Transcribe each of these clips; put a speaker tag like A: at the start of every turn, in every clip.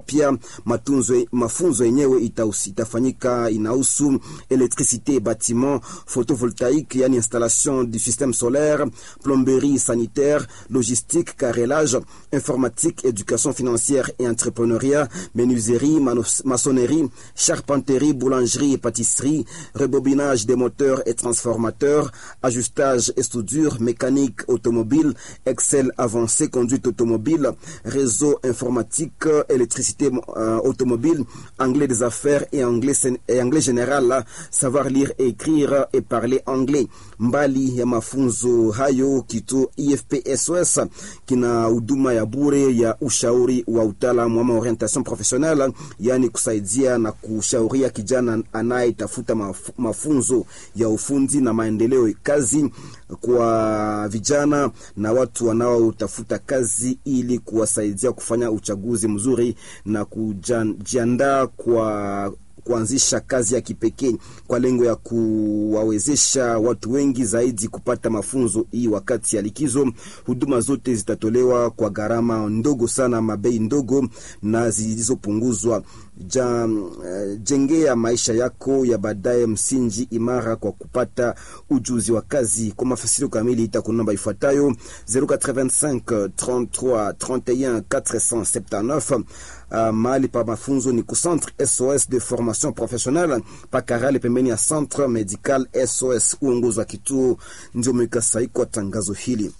A: mapya. Matunzo, mafunzo yenyewe itafanyika inahusu electricité, bâtiment, photovoltaïque, yani installation du système solaire, plomberie sanitaire, logistique, carrelage, informatique, éducation financière et entrepreneuriat, menuiserie, maçonnerie, charpenterie, boulangerie et pâtisserie, rebobinage des moteurs et transformateurs, ajustage et soudure, mécanique automobile, Excel avancé, conduite automobile, réseau informatique, électricité euh, automobile, anglais des affaires et anglais, et anglais général, savoir lire et écrire et parler anglais. Mbali ya mafunzo hayo, kituo IFP SOS kina huduma ya bure ya ushauri wa utaalamu ama orientation professionnelle, yani kusaidia na kushauria kijana anayetafuta maf mafunzo ya ufundi na maendeleo kazi kwa vijana na watu wanaotafuta kazi ili kuwasaidia kufanya uchaguzi mzuri na kujiandaa kwa kuanzisha kazi ya kipekee kwa lengo ya kuwawezesha watu wengi zaidi kupata mafunzo hii wakati ya likizo. Huduma zote zitatolewa kwa gharama ndogo sana, mabei ndogo na zilizopunguzwa. Ja, uh, jengea maisha yako ya baadaye msingi imara kwa kupata ujuzi wa kazi. Kwa mafasiri kamili itakuwa namba ifuatayo 085 33 31 479. Uh, mahali pa mafunzo ni ku Centre SOS de formation professionnelle Pakarale, pembeni ya Centre Medical SOS. Uongozi wa kituo ndio umeweka sahihi kwa tangazo hili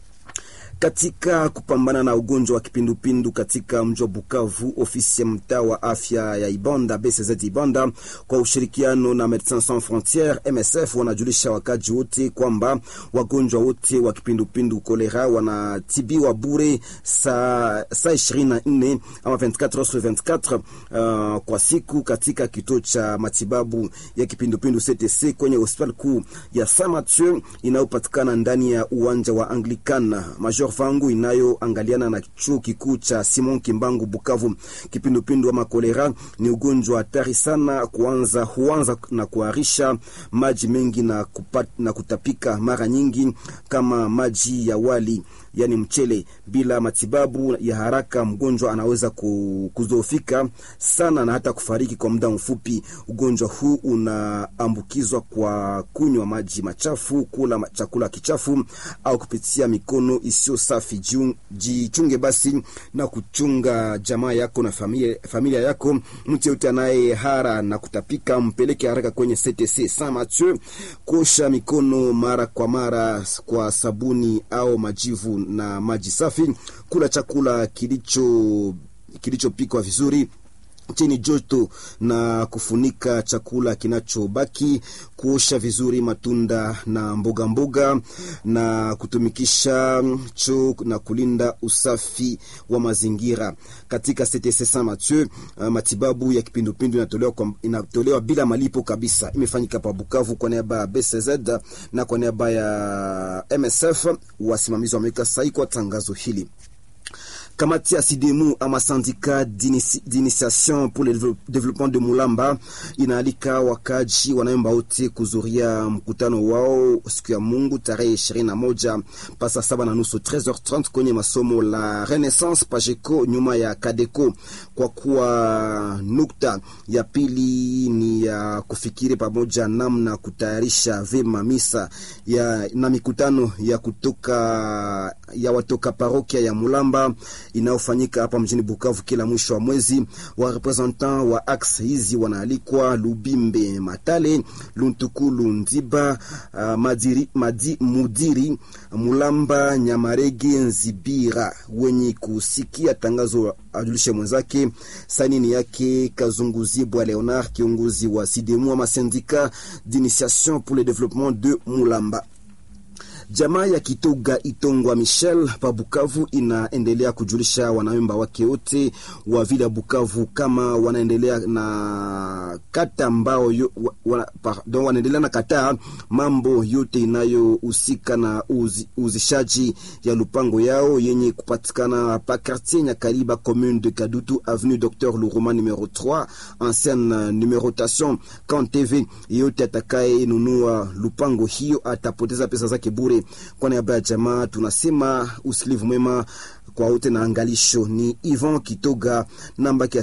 A: katika kupambana na ugonjwa wa kipindupindu katika mji wa Bukavu, ofisi ya mtaa wa afya ya Ibanda BCZ Ibanda kwa ushirikiano na Medecins Sans Frontieres MSF wanajulisha wakaji wote kwamba wagonjwa wote wa kipindupindu kolera wanatibiwa bure saa saa ishirini na nne ama 24 sur 24 uh, kwa siku katika kituo cha matibabu ya kipindupindu CTC kwenye hospitali kuu ya Saint Mathieu inayopatikana ndani ya uwanja wa Anglican Major vangu inayoangaliana na chuo kikuu cha Simon Kimbangu Bukavu. Kipindupindu ama kolera ni ugonjwa hatari sana, kuanza huanza na kuharisha maji mengi na, kupat, na kutapika mara nyingi kama maji ya wali yani mchele. Bila matibabu ya haraka, mgonjwa anaweza kudhoofika sana na hata kufariki kwa muda mfupi. Ugonjwa huu unaambukizwa kwa kunywa maji machafu, kula chakula kichafu au kupitia mikono isiyo safi. Jichunge basi na kuchunga jamaa yako na familia, familia yako. Mtu yote anaye hara na kutapika mpeleke haraka kwenye CTC Saint Mathieu. Kuosha mikono mara kwa mara kwa sabuni au majivu na maji safi. Kula chakula kilicho kilichopikwa vizuri chini joto na kufunika chakula kinachobaki. Kuosha vizuri matunda na mboga mboga na kutumikisha choo na kulinda usafi wa mazingira. Katika CTC Saint Mathieu, uh, matibabu ya kipindupindu inatolewa, inatolewa bila malipo kabisa. Imefanyika pa Bukavu kwa niaba ya BCZ na kwa niaba ya MSF. Wasimamizi wameweka sahihi kwa tangazo hili. Kamati ya Sidemu ama Syndicat d'initiation pour le développement de Mulamba inaalika wakaji wanaomba wote kuzuria mkutano wao siku ya Mungu tarehe ishirini na moja pasa saba na nusu 13h30 kwenye masomo la Renaissance Pajeco nyuma ya Kadeko, kwa kuwa nukta ya pili ni ya kufikiri pamoja namna kutayarisha vema misa ya na mikutano ya kutoka ya watoka parokia ya Mulamba inayofanyika hapa mjini Bukavu kila mwisho wa mwezi. Wa representant wa axe hizi wanaalikwa Lubimbe Matale, Luntukulu Ndiba, uh, Madiri, Madi, Mudiri Mulamba, Nyamarege, Nzibira. Wenye kusikia tangazo ajulishe mwenzake. Sainini yake Kazunguzibwa Leonard, kiongozi wa Sidemu ama Syndicat d'initiation pour le développement de Mulamba. Jamaa ya Kitoga Itongwa Michel pa Bukavu inaendelea kujulisha wanamemba wake wote wa vile Bukavu kama wanaendelea na kata ambao wa, pardon, wanaendelea na kata mambo yote inayohusika na uzi, uzishaji ya lupango yao yenye kupatikana pa quartier Nyakaliba commune de Kadutu avenue Docteur Luruma numero 3 ancienne numerotation kan TV. Yote atakaye nunua lupango hiyo atapoteza pesa zake bure. Kwa niaba ya jamaa tunasema usilivu mwema kwa wote na angalisho. Ni Ivan Kitoga namba